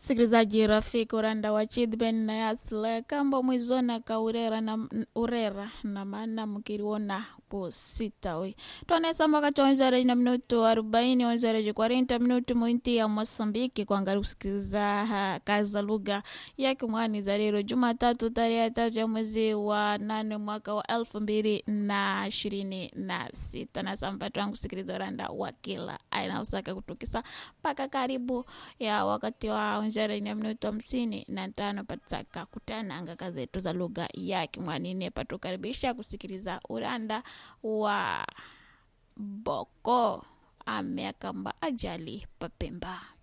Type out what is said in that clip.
Sikilizaji rafiki uranda wa chidben na yasle kambo mwizona ka urera na, urera na maana mkiriona po sita we tonesa wakati wa onzere na minuto arobaini onzere kwarenta minuto mwinti ya Mosambiki kuangalia kusikiliza ha, kazi za lugha ya kimwani za leo Jumatatu tarehe tatu ya mwezi wa nane mwaka wa elfu mbili na ishirini na sita na sampatu wangu kusikiliza uranda wa kila aina usaka kutukisa mpaka karibu ya wakati wa onzere na minuto hamsini na tano patsaka kutananga kazi zetu za lugha ya kimwanine patukaribisha kusikiliza uranda wa boko ameakamba ajali papemba